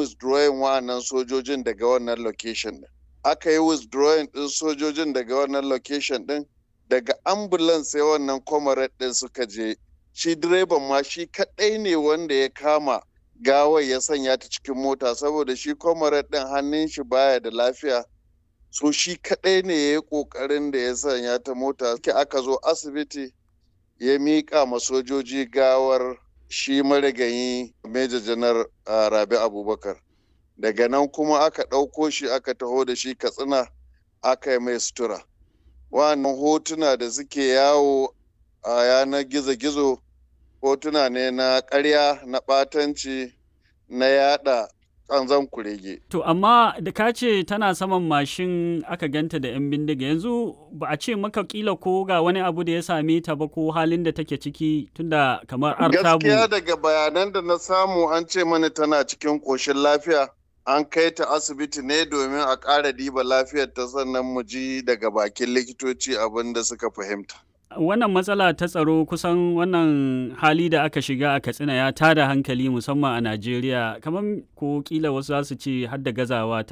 withdrawing wa'annan sojojin daga wannan location din aka yi withdrawing din sojojin daga wannan location din daga ambulance sai wannan comrade din suka je shi direban ma shi kadai ne wanda ya kama gawar ya sanya ta cikin mota saboda shi comrade din hannun shi baya da lafiya so shi kadai ne ya yi kokarin da ya sanya ta mota aka zo asibiti ya miƙa ma sojoji gawar shi marigayi Major Janar Rabi Abubakar. Daga nan kuma aka ɗauko shi aka taho da shi Katsina aka yi mai sutura. Wannan hotuna da suke yawo a yanar gizo-gizo hotuna ne na ƙarya na ɓatanci na yada kanzan kurege. To amma da ka ce tana saman mashin aka ganta da 'yan bindiga yanzu ba a ce maka kila ko ga wani abu da ya same ta ba ko halin da take ciki tunda kamar artabu. Gaskiya daga bayanan da na samu an ce mana tana cikin ƙoshin lafiya an kai ta asibiti ne domin a ƙara diba lafiyar ta sannan mu ji daga bakin likitoci abin da suka fahimta. wannan matsala ta tsaro kusan wannan hali da aka shiga a katsina ya tada hankali musamman a najeriya kamar ko kila wasu za su ce har da gazawa ta